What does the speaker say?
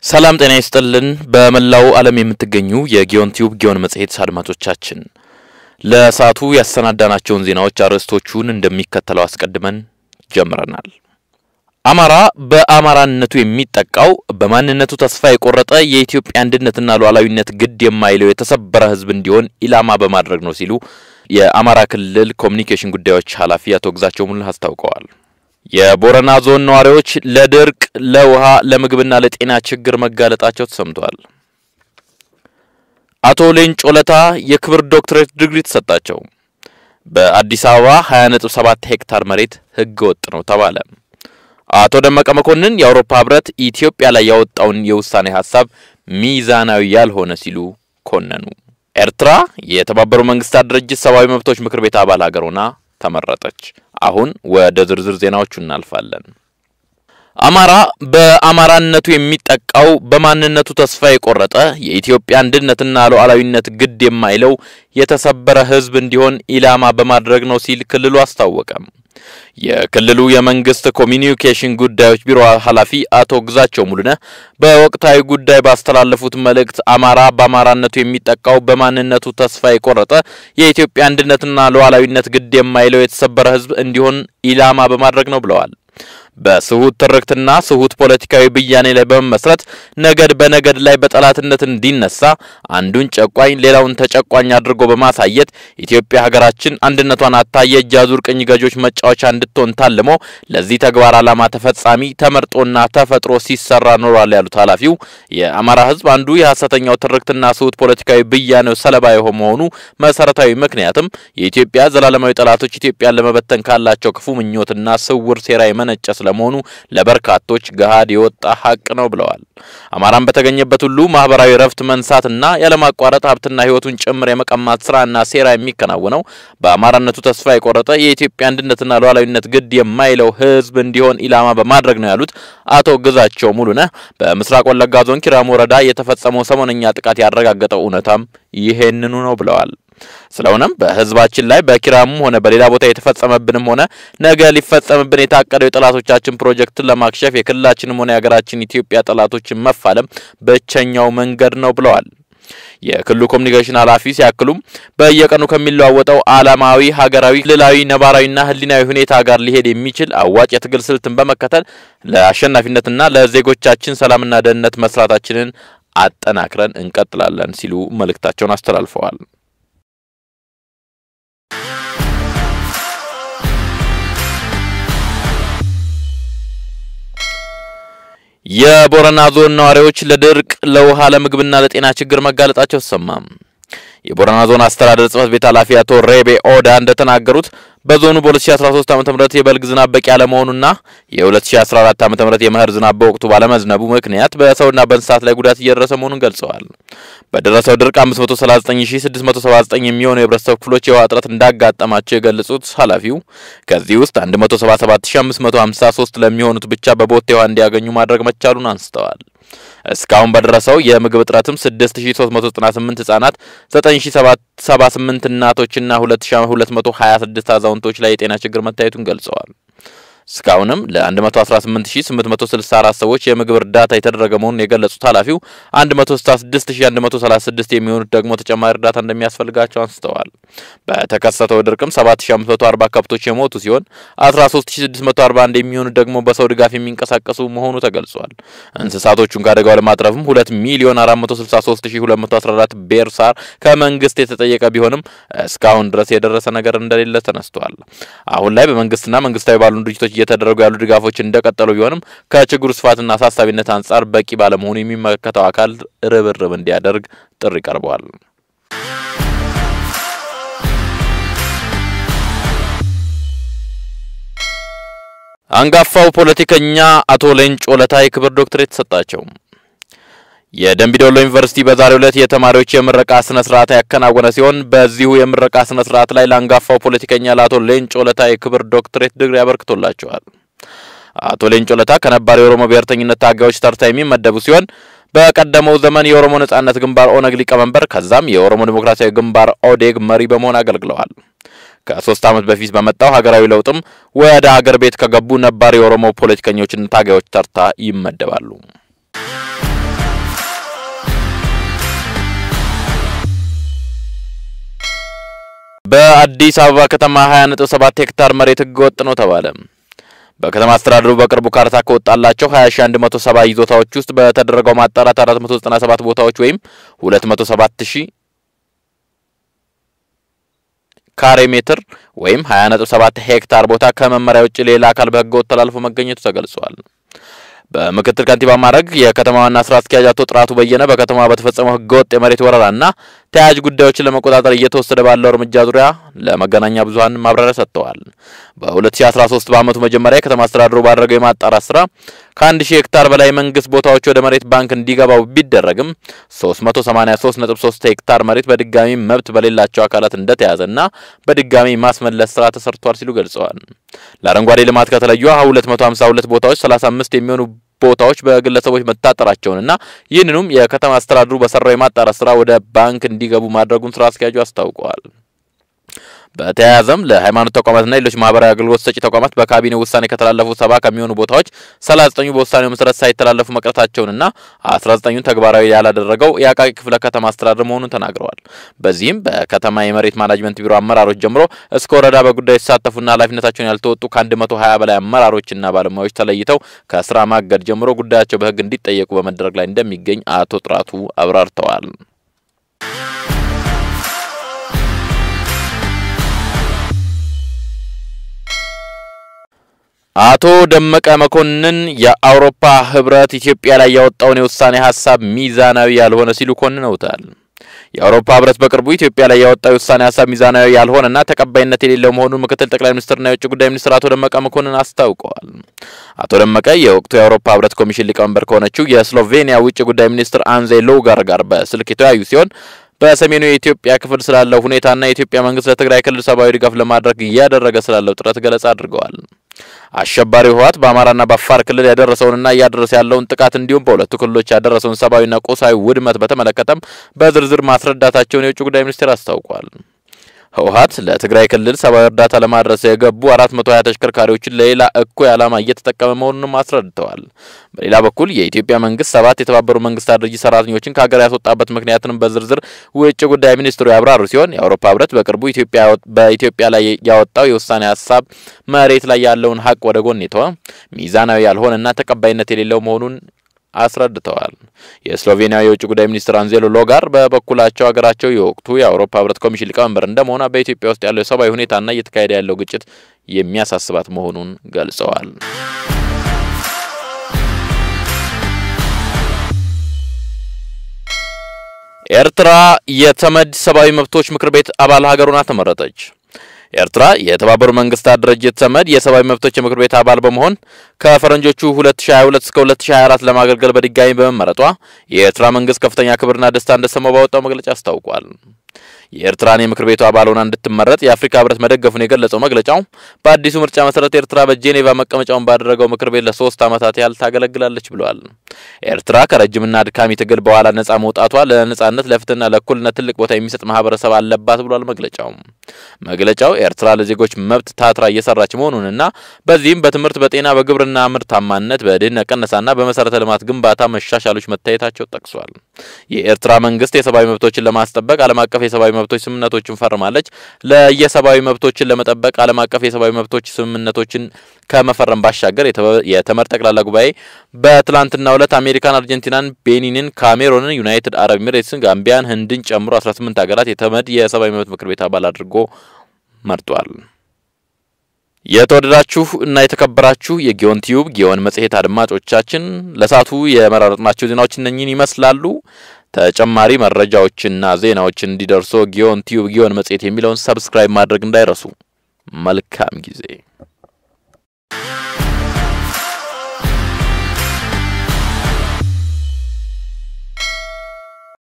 ሰላም ጤና ይስጥልን። በመላው ዓለም የምትገኙ የጊዮን ቲዩብ ጊዮን መጽሔት አድማጮቻችን ለሰዓቱ ያሰናዳናቸውን ዜናዎች አርዕስቶቹን እንደሚከተለው አስቀድመን ጀምረናል። አማራ በአማራነቱ የሚጠቃው በማንነቱ ተስፋ የቆረጠ የኢትዮጵያ አንድነትና ሉዓላዊነት ግድ የማይለው የተሰበረ ሕዝብ እንዲሆን ኢላማ በማድረግ ነው ሲሉ የአማራ ክልል ኮሚኒኬሽን ጉዳዮች ኃላፊ አቶ ግዛቸው ሙሉነህ አስታውቀዋል። የቦረና ዞን ነዋሪዎች ለድርቅ፣ ለውሃ፣ ለምግብና ለጤና ችግር መጋለጣቸው ተሰምቷል። አቶ ሌንጮ ለታ የክብር ዶክትሬት ዲግሪ ተሰጣቸው። በአዲስ አበባ 20.7 ሄክታር መሬት ሕገ ወጥ ነው ተባለ። አቶ ደመቀ መኮንን የአውሮፓ ህብረት ኢትዮጵያ ላይ ያወጣውን የውሳኔ ሀሳብ ሚዛናዊ ያልሆነ ሲሉ ኮነኑ። ኤርትራ የተባበሩ መንግስታት ድርጅት ሰብአዊ መብቶች ምክር ቤት አባል ሀገር ሆና ተመረጠች። አሁን ወደ ዝርዝር ዜናዎቹ እናልፋለን። አማራ በአማራነቱ የሚጠቃው በማንነቱ ተስፋ የቆረጠ የኢትዮጵያ አንድነትና ሉዓላዊነት ግድ የማይለው የተሰበረ ህዝብ እንዲሆን ኢላማ በማድረግ ነው ሲል ክልሉ አስታወቀም። የክልሉ የመንግስት ኮሚኒኬሽን ጉዳዮች ቢሮ ኃላፊ አቶ ግዛቸው ሙሉነህ በወቅታዊ ጉዳይ ባስተላለፉት መልእክት አማራ በአማራነቱ የሚጠቃው በማንነቱ ተስፋ የቆረጠ የኢትዮጵያ አንድነትና ሉዓላዊነት ግድ የማይለው የተሰበረ ህዝብ እንዲሆን ኢላማ በማድረግ ነው ብለዋል። በስሁት ትርክትና ስሁት ፖለቲካዊ ብያኔ ላይ በመመስረት ነገድ በነገድ ላይ በጠላትነት እንዲነሳ አንዱን ጨቋኝ ሌላውን ተጨቋኝ አድርጎ በማሳየት ኢትዮጵያ ሀገራችን አንድነቷን አታ የእጅ አዙር ቅኝ ገዦች መጫወቻ እንድትሆን ታልሞ ለዚህ ተግባር ዓላማ ተፈጻሚ ተመርጦና ተፈጥሮ ሲሰራ ኖሯል ያሉት ኃላፊው የአማራ ህዝብ አንዱ የሐሰተኛው ትርክትና ስሁት ፖለቲካዊ ብያኔው ሰለባ የሆነ መሆኑ መሰረታዊ ምክንያትም የኢትዮጵያ ዘላለማዊ ጠላቶች ኢትዮጵያን ለመበተን ካላቸው ክፉ ምኞትና ስውር ሴራ የመነጨ ስለመሆኑ ለበርካቶች ገሃድ የወጣ ሀቅ ነው ብለዋል። አማራን በተገኘበት ሁሉ ማህበራዊ ረፍት መንሳትና ያለማቋረጥ ሀብትና ህይወቱን ጭምር የመቀማት ስራና ሴራ የሚከናወነው በአማራነቱ ተስፋ የቆረጠ የኢትዮጵያ አንድነትና ሉዓላዊነት ግድ የማይለው ህዝብ እንዲሆን ኢላማ በማድረግ ነው ያሉት አቶ ግዛቸው ሙሉነህ በምስራቅ ወለጋ ዞን ኪራሙ ወረዳ የተፈጸመው ሰሞነኛ ጥቃት ያረጋገጠው እውነታም ይሄንኑ ነው ብለዋል። ስለሆነም በህዝባችን ላይ በኪራሙም ሆነ በሌላ ቦታ የተፈጸመብንም ሆነ ነገ ሊፈጸምብን የታቀደው የጠላቶቻችን ፕሮጀክትን ለማክሸፍ የክልላችንም ሆነ የሀገራችን ኢትዮጵያ ጠላቶችን መፋለም ብቸኛው መንገድ ነው ብለዋል። የክልሉ ኮሚኒኬሽን ኃላፊ ሲያክሉም በየቀኑ ከሚለዋወጠው ዓላማዊ፣ ሀገራዊ፣ ክልላዊ፣ ነባራዊና ህሊናዊ ሁኔታ ጋር ሊሄድ የሚችል አዋጭ የትግል ስልትን በመከተል ለአሸናፊነትና ለዜጎቻችን ሰላምና ደህንነት መስራታችንን አጠናክረን እንቀጥላለን ሲሉ መልእክታቸውን አስተላልፈዋል። የቦረና ዞን ነዋሪዎች ለድርቅ፣ ለውሃ፣ ለምግብና ለጤና ችግር መጋለጣቸው ተሰማ። የቦረና ዞን አስተዳደር ጽሕፈት ቤት ኃላፊ አቶ ሬቤ ኦዳ እንደተናገሩት በዞኑ በ2013 ዓ.ም የበልግ ዝናብ በቂ ያለመሆኑና የ2014 ዓ.ም የመኸር ዝናብ በወቅቱ ባለመዝነቡ ምክንያት በሰውና በእንስሳት ላይ ጉዳት እየደረሰ መሆኑን ገልጸዋል። በደረሰው ድርቅ 539679 የሚሆኑ የህብረተሰብ ክፍሎች የውሃ እጥረት እንዳጋጠማቸው የገለጹት ኃላፊው ከዚህ ውስጥ 177553 ለሚሆኑት ብቻ በቦቴ ውሃ እንዲያገኙ ማድረግ መቻሉን አንስተዋል። እስካሁን በደረሰው የምግብ እጥረትም 6398 ህጻናት፣ 9078 እናቶችና 2226 አዛውንቶች ላይ የጤና ችግር መታየቱን ገልጸዋል። እስካሁንም ለ118864 ሰዎች የምግብ እርዳታ የተደረገ መሆኑን የገለጹት ኃላፊው 166136 የሚሆኑት ደግሞ ተጨማሪ እርዳታ እንደሚያስፈልጋቸው አንስተዋል። በተከሰተው ድርቅም 7540 ከብቶች የሞቱ ሲሆን 13641 የሚሆኑት ደግሞ በሰው ድጋፍ የሚንቀሳቀሱ መሆኑ ተገልጿል። እንስሳቶቹን ከአደጋው ለማትረፍም 2 ሚሊዮን 463214 ቤር ሳር ከመንግስት የተጠየቀ ቢሆንም እስካሁን ድረስ የደረሰ ነገር እንደሌለ ተነስቷል። አሁን ላይ በመንግስትና መንግስታዊ ባሉ ድርጅቶች እየተደረጉ ያሉ ድጋፎች እንደቀጠሉ ቢሆንም ከችግሩ ስፋትና አሳሳቢነት አንጻር በቂ ባለመሆኑ የሚመለከተው አካል ርብርብ እንዲያደርግ ጥሪ ቀርበዋል። አንጋፋው ፖለቲከኛ አቶ ሌንጮ ለታ የክብር ዶክትሬት ተሰጣቸው። የደምቢዶሎ ዩኒቨርሲቲ በዛሬው ዕለት የተማሪዎች የምረቃ ስነ ስርዓት ያከናወነ ሲሆን በዚሁ የምረቃ ስነ ስርዓት ላይ ለአንጋፋው ፖለቲከኛ ለአቶ ሌንጮ ለታ የክብር ዶክትሬት ዲግሪ አበርክቶላቸዋል። አቶ ሌንጮ ለታ ከነባር የኦሮሞ ብሔርተኝነት ታጋዮች ተርታ የሚመደቡ ሲሆን በቀደመው ዘመን የኦሮሞ ነጻነት ግንባር ኦነግ ሊቀመንበር ከዛም የኦሮሞ ዴሞክራሲያዊ ግንባር ኦዴግ መሪ በመሆን አገልግለዋል። ከሶስት ዓመት በፊት በመጣው ሀገራዊ ለውጥም ወደ ሀገር ቤት ከገቡ ነባር የኦሮሞ ፖለቲከኞችና ታጋዮች ተርታ ይመደባሉ። በአዲስ አበባ ከተማ 20.7 ሄክታር መሬት ህገወጥ ነው ተባለ። በከተማ አስተዳደሩ በቅርቡ ካርታ ከወጣላቸው 20170 ይዞታዎች ውስጥ በተደረገው ማጣራት 497 ቦታዎች ወይም 207000 ካሬ ሜትር ወይም 20.7 ሄክታር ቦታ ከመመሪያ ውጭ ሌላ አካል በህገወጥ ተላልፎ መገኘቱ ተገልጿል። በምክትል ከንቲባ ማዕረግ የከተማ ዋና ስራ አስኪያጅ አቶ ጥራቱ በየነ በከተማዋ በተፈጸመው ህገወጥ የመሬት ወረራና ተያያዥ ጉዳዮችን ለመቆጣጠር እየተወሰደ ባለው እርምጃ ዙሪያ ለመገናኛ ብዙኃን ማብራሪያ ሰጥተዋል። በ2013 በአመቱ መጀመሪያ የከተማ አስተዳደሩ ባደረገው የማጣራት ስራ ከአንድ ሺህ ሄክታር በላይ መንግስት ቦታዎች ወደ መሬት ባንክ እንዲገባው ቢደረግም 383.3 ሄክታር መሬት በድጋሚ መብት በሌላቸው አካላት እንደተያዘና በድጋሚ ማስመለስ ስራ ተሰርቷል ሲሉ ገልጸዋል። ለአረንጓዴ ልማት ከተለዩ 252 ቦታዎች 35 የሚሆኑ ቦታዎች በግለሰቦች መታጠራቸውንና ይህንኑም የከተማ አስተዳደሩ በሰራው የማጣራት ስራ ወደ ባንክ እንዲገቡ ማድረጉን ስራ አስኪያጁ አስታውቀዋል። በተያያዘም ለሃይማኖት ተቋማትና ሌሎች ማህበራዊ አገልግሎት ሰጪ ተቋማት በካቢኔ ውሳኔ ከተላለፉ ሰባ ከሚሆኑ ቦታዎች ሰላሳ ዘጠኙ በውሳኔው መሰረት ሳይተላለፉ መቅረታቸውንና አስራ ዘጠኙን ተግባራዊ ያላደረገው የአቃቂ ክፍለ ከተማ አስተዳደር መሆኑን ተናግረዋል። በዚህም በከተማ የመሬት ማናጅመንት ቢሮ አመራሮች ጀምሮ እስከ ወረዳ በጉዳዩ የተሳተፉና ኃላፊነታቸውን ያልተወጡ ከአንድ መቶ ሀያ በላይ አመራሮችና ባለሙያዎች ተለይተው ከስራ ማገድ ጀምሮ ጉዳያቸው በህግ እንዲጠየቁ በመደረግ ላይ እንደሚገኝ አቶ ጥራቱ አብራርተዋል። አቶ ደመቀ መኮንን የአውሮፓ ህብረት ኢትዮጵያ ላይ ያወጣውን የውሳኔ ሀሳብ ሚዛናዊ ያልሆነ ሲሉ ኮንነውታል። የአውሮፓ ህብረት በቅርቡ ኢትዮጵያ ላይ ያወጣው የውሳኔ ሀሳብ ሚዛናዊ ያልሆነና ተቀባይነት የሌለው መሆኑን ምክትል ጠቅላይ ሚኒስትርና የውጭ ጉዳይ ሚኒስትር አቶ ደመቀ መኮንን አስታውቀዋል። አቶ ደመቀ የወቅቱ የአውሮፓ ህብረት ኮሚሽን ሊቀመንበር ከሆነችው የስሎቬኒያ ውጭ ጉዳይ ሚኒስትር አንዜ ሎጋር ጋር በስልክ የተወያዩ ሲሆን በሰሜኑ የኢትዮጵያ ክፍል ስላለው ሁኔታና የኢትዮጵያ መንግስት ለትግራይ ክልል ሰብአዊ ድጋፍ ለማድረግ እያደረገ ስላለው ጥረት ገለጻ አድርገዋል። አሸባሪው ህወሓት በአማራና በአፋር ክልል ያደረሰውንና እያደረሰ ያለውን ጥቃት እንዲሁም በሁለቱ ክልሎች ያደረሰውን ሰብአዊና ቁሳዊ ውድመት በተመለከተም በዝርዝር ማስረዳታቸውን የውጭ ጉዳይ ሚኒስቴር አስታውቋል። ህወሓት ለትግራይ ክልል ሰብአዊ እርዳታ ለማድረስ የገቡ 420 ተሽከርካሪዎችን ለሌላ እኩይ ዓላማ እየተጠቀመ መሆኑንም አስረድተዋል። በሌላ በኩል የኢትዮጵያ መንግስት ሰባት የተባበሩ መንግስታት ድርጅት ሰራተኞችን ከሀገር ያስወጣበት ምክንያትንም በዝርዝር ውጭ ጉዳይ ሚኒስትሩ ያብራሩ ሲሆን የአውሮፓ ህብረት በቅርቡ ኢትዮጵያ በኢትዮጵያ ላይ ያወጣው የውሳኔ ሀሳብ መሬት ላይ ያለውን ሀቅ ወደ ጎን የተወ ሚዛናዊ ያልሆነና ተቀባይነት የሌለው መሆኑን አስረድተዋል። የስሎቬኒያ የውጭ ጉዳይ ሚኒስትር አንዜሎ ሎጋር በበኩላቸው ሀገራቸው የወቅቱ የአውሮፓ ህብረት ኮሚሽን ሊቀመንበር እንደመሆኗ በኢትዮጵያ ውስጥ ያለው የሰብአዊ ሁኔታና እየተካሄደ ያለው ግጭት የሚያሳስባት መሆኑን ገልጸዋል። ኤርትራ የተመድ ሰብአዊ መብቶች ምክር ቤት አባል ሀገር ሆና ተመረጠች። ኤርትራ የተባበሩ መንግስታት ድርጅት ተመድ የሰብአዊ መብቶች የምክር ቤት አባል በመሆን ከፈረንጆቹ 2022 እስከ 2024 ለማገልገል በድጋሚ በመመረጧ የኤርትራ መንግስት ከፍተኛ ክብርና ደስታ እንደሰማው ባወጣው መግለጫ አስታውቋል። የኤርትራን የምክር ቤቱ አባል ሆና እንድትመረጥ የአፍሪካ ህብረት መደገፉን የገለጸው መግለጫው በአዲሱ ምርጫ መሰረት ኤርትራ በጄኔቫ መቀመጫውን ባደረገው ምክር ቤት ለሶስት ዓመታት ያህል ታገለግላለች ብለዋል። ኤርትራ ከረጅምና አድካሚ ትግል በኋላ ነጻ መውጣቷ ለነጻነት ለፍትህና ለእኩልነት ትልቅ ቦታ የሚሰጥ ማህበረሰብ አለባት ብሏል መግለጫው። መግለጫው ኤርትራ ለዜጎች መብት ታትራ እየሰራች መሆኑንና በዚህም በትምህርት፣ በጤና፣ በግብርና ምርታማነት፣ በድህነት ቅነሳና በመሰረተ ልማት ግንባታ መሻሻሎች መታየታቸው ጠቅሷል። የኤርትራ መንግስት የሰብአዊ መብቶችን ለማስጠበቅ ዓለም አቀፍ የሰብአዊ መብቶች ስምምነቶችን ፈርማለች። ለየሰብአዊ መብቶችን ለመጠበቅ ዓለም አቀፍ የሰብአዊ መብቶች ስምምነቶችን ከመፈረም ባሻገር የተመድ ጠቅላላ ጉባኤ በትላንትናው ዕለት አሜሪካን፣ አርጀንቲናን፣ ቤኒንን፣ ካሜሮንን፣ ዩናይትድ አረብ ኤሚሬትስን፣ ጋምቢያን፣ ህንድን ጨምሮ 18 ሀገራት የተመድ የሰብአዊ መብት ምክር ቤት አባል አድርጎ መርጧል። የተወደዳችሁ እና የተከበራችሁ የጊዮን ቲዩብ ጊዮን መጽሔት አድማጮቻችን ለሳቱ የመራረጥናቸው ዜናዎች እነኝን ይመስላሉ። ተጨማሪ መረጃዎችና ዜናዎችን እንዲደርሶ ጊዮን ቲዩብ ጊዮን መጽሔት የሚለውን ሰብስክራይብ ማድረግ እንዳይረሱ። መልካም ጊዜ